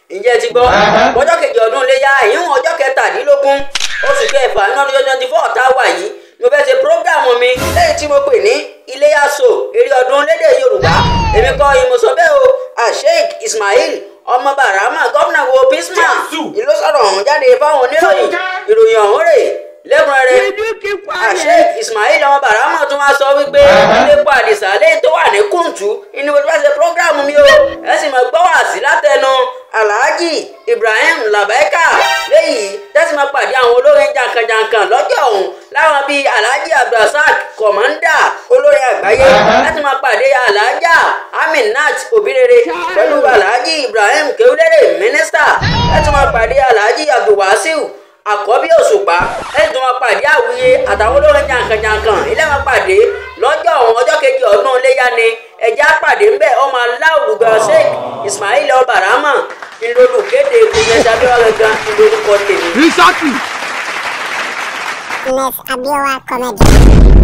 ǹjẹ́ ti gbọ́ ọjọ́ kejì ọdún iléyà ìyún ọjọ́ kẹtàdínlógún oṣù kẹfà ní ọdún twenty four tá a wà yìí mo fẹ́ ṣe prógráàmù mi lẹ́yìn tí mo pè ní iléyà so eré ọdún lédè yorùbá èmi kọ́ ìmọ̀sọ́ bẹ́ẹ̀ o asheik ismail ọmọ barama gómìnà wo pisma ìlú sọ̀rọ̀ ọ̀hún jáde fáwọn oníròyìn ìròyìn ọ̀hún rè lẹ́kùnrẹ́rẹ́ asheik ismail ọmọ barama tún wá sọ wípé ilé pa àdìsá lẹ́yìn tó wà ní kùntù inú mo ti fẹ́ ṣe prógráàmù mi o ẹ sì mọ̀ gbọ́ wá sí látẹnu alhaji ibrahim labaika léyìí tẹ́sí máa pàdé àwọn olórin jankan-jankan lọ́jọ́ ọ̀hún láwọn bíi alhaji abdulrasaq kọ̀mọ́ndà olórin àgbáyé láti máa pàdé alhaja aminat obìrere pẹ̀lú alhaji ibrahim kewulere mínísítà láti máa pàdé alhaji abdulwasiu àkọ́bí òṣùpá lẹ́yìn tó máa pàdé àwùyé àtàwọn olórin jankan-jankan ilé máa pàdé lọ́jọ́ ọ̀hún ọjọ́ kejì ọdún iléyà ni ẹ̀já pàdé ńbẹ̀ ọmọ aláwùgbà sheikh ismail ọbarama ìlólùkéde kùnyẹ̀sà abẹ́wà gangan ìlórúkọ tèmi. Exactly. Miss Abiola Comedy.